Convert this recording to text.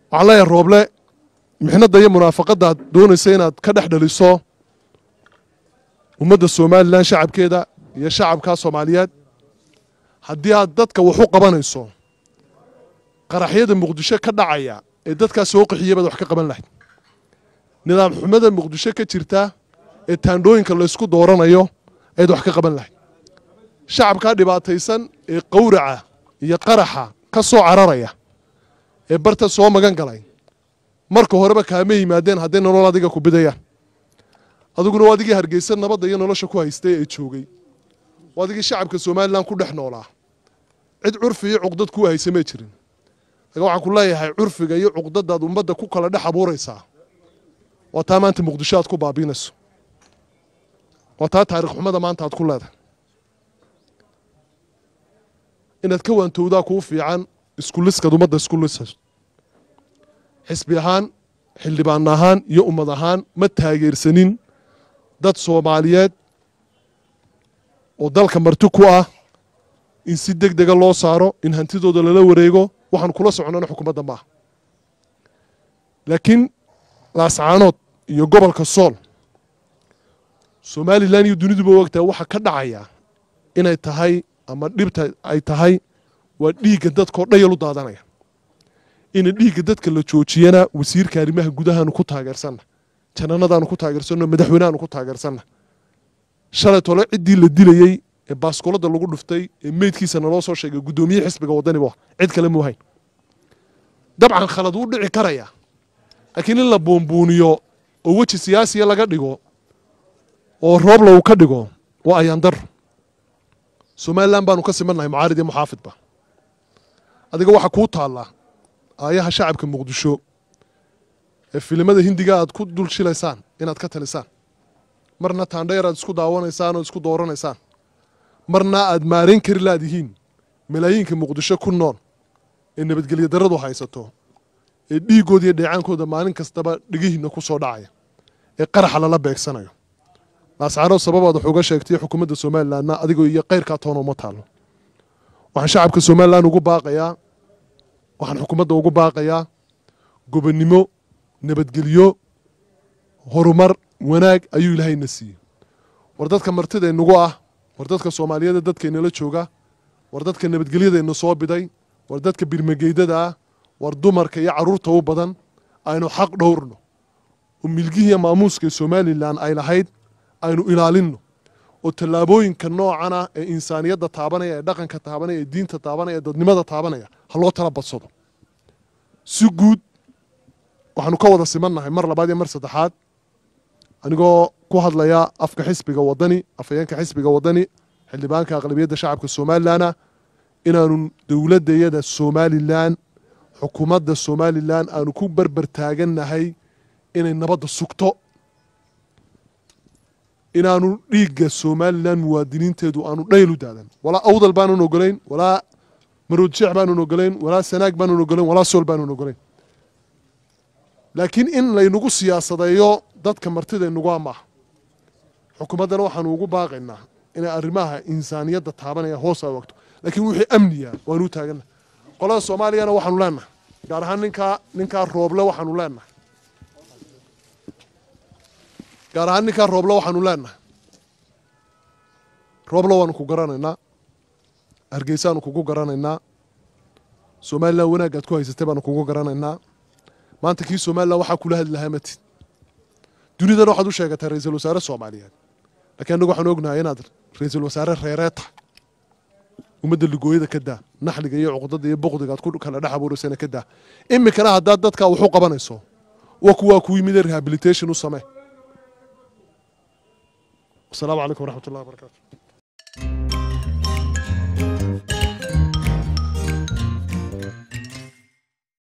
waxaan leeyahay rooble mixnadda iyo munaafaqadda aad doonaysa inaad ka dhex dhaliso ummadda somalilan shacabkeeda iyo shacabka soomaaliyeed haddii aad dadka wax u qabanayso qaraxyada muqdisho ka dhacaya ee dadkaa soo qaxiya baad wax ka qaban lahayd nidaam xumada muqdisho ka jirta ee taandhooyinka laysku dooranayo ayaad wax ka qaban lahayd shacabkaa dhibaataysan ee qawraca iyo qaraxa ka soo cararaya ee barta soo magan galay marka horeba kaama yimaadeen hadday nolol adiga ku bidayaan adiguna waa adigii hargeysa nabadda iyo nolosha ku haystay ee joogay waa adigii shacabka somalilan ku dhex noolaa cid curfi iyo cuqdad kuu haysa may jirin laga waxaan ku leeyahay curfiga iyo cuqdadaad ummadda ku kala dhex abuuraysaa waa taa maanta muqdisho aad ku baabiinayso waa taa taarikh xumada maanta aad ku leedahay inaad ka waantowdaa kuu fiican iskuliskaad ummadda isku lisayso xisbi ahaan xildhibaan ahaan iyo ummad ahaan ma taageersanin dad soomaaliyeed oo dalka marti ku ah in si deg dega loo saaro in hantidooda lala wareego waxaan kula socnana xukuumadda maaha laakiin laascaanood iyo gobolka sool somalilan iyo duniduba ogtahay waxa ka dhacaya inay tahay ama dhibta ay tahay waa dhiigga dadkao dhayal u daadanaya ina dhiigga dadka la joojiyana wasiirka arrimaha gudahaanu ku taageersanna jananadaanu ku taageersanno madaxweynehaanu ku taageersanna shalay tole ciddii la dilayey ee baaskoolada lagu dhuftay ee meydkiisa naloo soo sheegay guddoomiye xisbiga waddani bu cid kale muu hayn dabcan khalad wuu dhici karaya laakiin in la buunbuuniyo oo weji siyaasiya laga dhigo oo roobla uu ka dhigo waa ayaan daro somalilan baanu ka simannahay mucaarid iyo muxaafidba adiga waxaa kuu taallaa aayaha shacabka muqdisho ee filimada hindiga aad ku dul shilaysaan inaad ka talisaan marna taandheer aad isku daawanaysaan oo isku dooranaysaan marna aad maarayn kari laadihiin malaayiinka muqdisho ku nool ee nabadgelyo daradu haysato ee dhiiggooda iyo dheecaankooda maalin kastaba dhegihiinna ku soo dhacaya ee qaraxa lala beegsanayo laascaanood sababaad wax uga sheegtay xukuumadda somalilanna adigoo iyo kayrkaa toona uma taallo waxaan shacabka somalilan ugu baaqayaa waxaan xukuumadda ugu baaqayaa gobonnimo nabadgelyo horumar wanaag ayuu ilaahayna siiyey war dadka martidaynagu ah war dadka soomaaliyeeda dadkaynala jooga war dadka nabadgelyadayna soo biday war dadka birmageydada ah war dumarka iyo carruurta u badan aynu xaq dhowrno oo milgihiiya maamuuska somalilan ay lahayd aynu ilaalinno oo tallaabooyinka noocana ee insaaniyadda taabanaya ee dhaqanka taabanaya ee diinta taabanaya ee dadnimada taabanaya ha loo tala badsado si guud waxaanu ka wada simannahay mar labaad iyo mar saddexaad anigoo ku hadlaya afka xisbiga waddani afhayeenka xisbiga waddani xildhibaanka aqlabiyadda shacabka somalilana inaanu dowladdayada somalilan xukuumadda somalilan aanu ku berber taagannahay inay nabadda sugto inaanu dhiigga somalilan muwaadiniinteedu aanu dhayl u daadan walaa awdal baanan ogolayn walaa maroodjeex baanan ogolayn walaa sanaag baanan ogolayn walaa sool baanan ogolayn laakiin in laynagu siyaasadeeyo dadka martidaynagu maaha xukuumaddana waxaanu ugu baaqaynaa inay arrimaha insaaniyadda taabanaya hoos a wagto laakiin wixii amniya waanu u taagannahay qolada soomaaliyana waxaanu leenahay gaar ahaan ninkaa ninkaa rooble waxaanu leenahay gaar ahaan ninkaa rooble waxaanu leenahay rooble waanu ku garanaynaa hargeysaanu kugu garanaynaa somalilan wanaagaad ku haysatay baanu kugu garanaynaa maanta kii somalilan waxaa kula hadli lahaa matid dunidana waxaad u sheegataa ra-iisul wasaare soomaaliyeed lakiin annagu waxaanu ognahay inaad ra-iisul wasaare reeree tahay ummadda ligooyada ka daa naxliga iyo cuqdada iyo buqdiga aad ku kala dhex abuuraysana ka daa iminkana haddaad dadkaa wax u qabanayso wa kuwaa ku yimid rehabilitation u samee wasalaamu calaykum waraxmat ullahi wabarakatu